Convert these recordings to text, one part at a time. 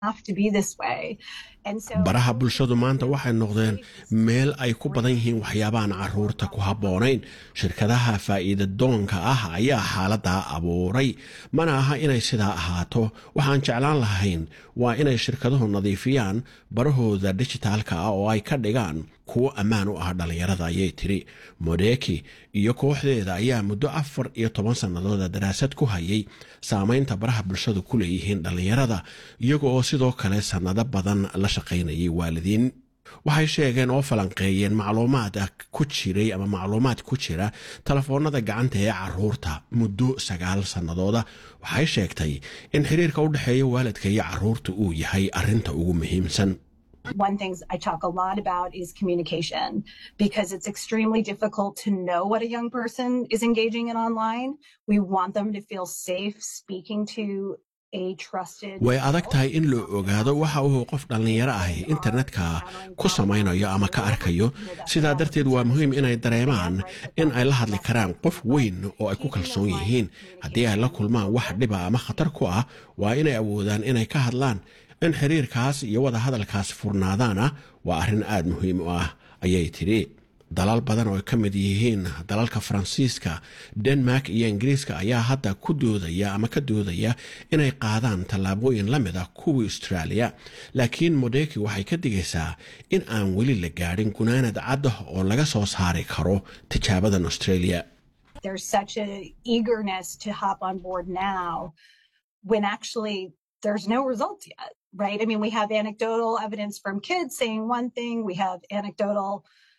baraha bulshadu maanta waxay noqdeen meel ay ku badan yihiin waxyaabahan caruurta ku habboonayn shirkadaha faa'iida doonka ah ayaa xaaladaa abuuray mana aha inay sidaa ahaato waxaan jeclaan lahayn waa inay shirkaduhu nadiifiyaan barahooda dijitaalka ah oo ay ka dhigaan kuwo ammaan u ah dhallinyarada ayay tiri modeki iyo kooxdeeda ayaa muddo afar iyo toban sannadooda daraasad ku hayay saamaynta baraha bulshadu ku leeyihiin dhallinyarada iyaga oo sidoo kale sannado badan la shaqaynayay waalidiin waxay sheegeen oo falanqeeyeen macluumaad ku jiray ama macluumaad ku jira telefoonada gacanta ee caruurta muddo sagaal sannadooda waxay sheegtay in xiriirka u dhexeeya waalidka iyo caruurta uu yahay arrinta ugu muhiimsan One thing I talk a lot about is communication because it's extremely difficult to know what a young person is engaging in online. We want them to feel safe speaking to way adag tahay in la ogaado waxa uu qof dhallinyaro ahi internetka ku samaynayo ama ka arkayo sidaa darteed waa muhiim inay dareemaan in ay la hadli karaan qof weyn oo ay ku kalsoon yihiin haddii ay la kulmaan wax dhiba ama khatar ku ah waa inay awoodaan inay ka hadlaan in xiriirkaas iyo wada hadalkaas furnaadaana waa arrin aad muhiim u ah ayay tidhi dalal badan oo ay ka mid yihiin dalalka faransiiska denmark iyo ingiriiska ayaa hadda ku doodaya ama ka doodaya inay qaadaan tallaabooyin la mid ah kuwii australia laakiin modeki waxay ka digaysaa in aan weli la gaadhin gunaanad cadda oo laga soo saari karo tijaabadan australia There's such a eagerness to hop on board now when actually there's no results yet, right? I mean, we have anecdotal evidence from kids saying one thing, we have anecdotal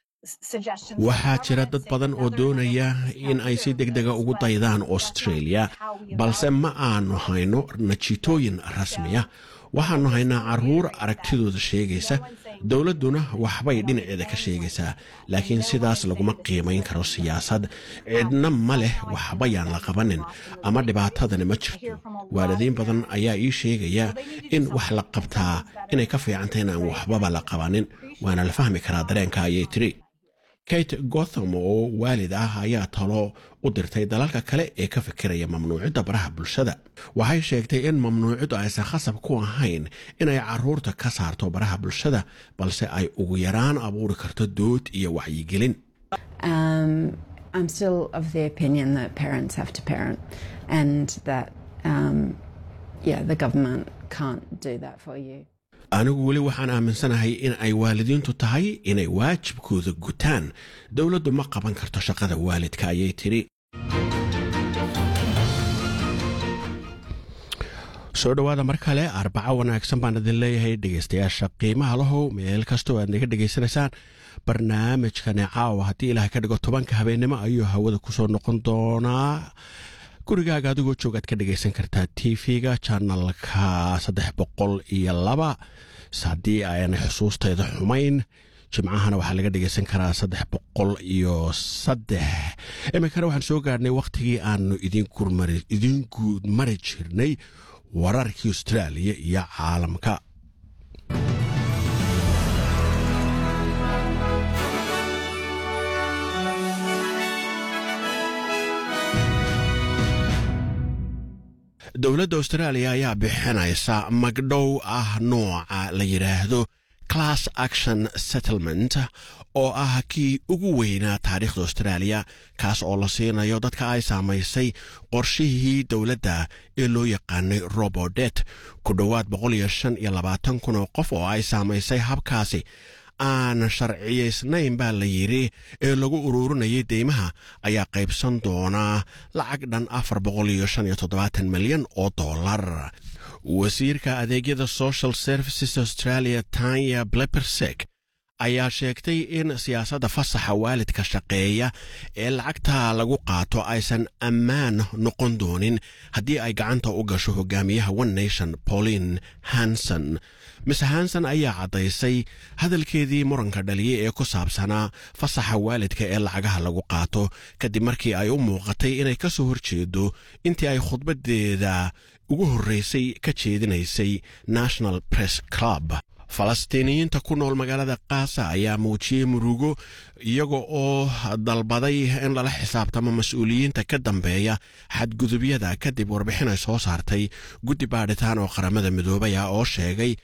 waxaa jira dad badan oo doonaya in ay si degdega ugu daydaan australia balse ma aanu hayno natiitooyin rasmiya waxaannu haynaa caruur aragtidooda sheegaysa dowladduna waxbay dhinaceeda ka sheegaysaa laakiin sidaas laguma qiimayn karo siyaasad cidna ma leh waxbayaan la qabanin ama dhibaatadani ma jirto waalidiin badan ayaa ii sheegaya in wax la qabtaa inay ka fiicantay inaan waxbaba la qabanin waana la fahmi karaa dareenka ayay tiri kate gotham oo waalid ah ayaa talo u dirtay dalalka kale ee ka fikiraya mamnuucidda baraha bulshada waxay sheegtay in mamnuuciddu aysan khasab ku ahayn inay caruurta ka saarto baraha bulshada balse ay ugu yaraan abuuri karto dood iyo wacyigelin I'm still of the opinion that parents have to parent and that, um, yeah, the government can't do that for you. anigu weli waxaan aaminsanahay in ay waalidiintu tahay inay waajibkooda gutaan dowladdu ma qaban karto shaqada waalidka ayay tidhi soo dhowaada mar kale arbaco wanaagsan baan idin leeyahay dhegaystayaasha qiimaha lahow meel kastoo aad naga dhegaysanaysaan barnaamijkani caawa haddii ilaah ka dhigo tobanka habeennimo ayuu hawada kusoo noqon doonaa gurigaaga adigoo joogaad ka dhagaysan kartaa t v-ga janalka saddex boqol iyo laba haddii aanay xusuusteeda xumayn jimcahana waxaa laga dhagaysan karaa saddex boqol iyo saddex iminkana waxaan soo gaarhnay wakhtigii aanu idin guud mari jirnay wararkii austraaliya iyo caalamka dowladda austraaliya ayaa bixinaysa magdhow ah nooca la yidhaahdo class action settlement oo ah kii ugu weynaa taariikhda austraaliya kaas oo la siinayo dadka ay saamaysay qorshihii dowladda ee loo yaqaanay robodet ku dhowaad boqol iyo shan iyo labaatan kun oo qof oo ay saamaysay habkaasi aan sharciyaysnayn baa la yidhi ee lagu ururinayay deymaha ayaa qaybsan doonaa lacag dhan afar boqol iyo shan iyo toddobaatan milyan oo dollar wasiirka adeegyada social services australia tanya blepersek ayaa sheegtay in siyaasadda fasaxa waalidka shaqeeya ee lacagta lagu qaato aysan ammaan noqon doonin haddii ay gacanta u gasho hogaamiyaha one nation pauline hanson miss hanson ayaa caddaysay hadalkeedii muranka dhaliyey ee ku saabsanaa fasaxa waalidka ee lacagaha lagu qaato kadib markii ay u muuqatay inay ka soo horjeedo intii ay khudbadeeda ugu horreysay ka jeedinaysay national press club falastiiniyiinta ku nool magaalada kaasa ayaa muujiyey murugo iyaga oo dalbaday in lala xisaabtamo mas-uuliyiinta ka dambeeya xadgudubyada kadib warbixin ay soo saartay guddi baadhitaan oo qaramada midoobay ah oo sheegay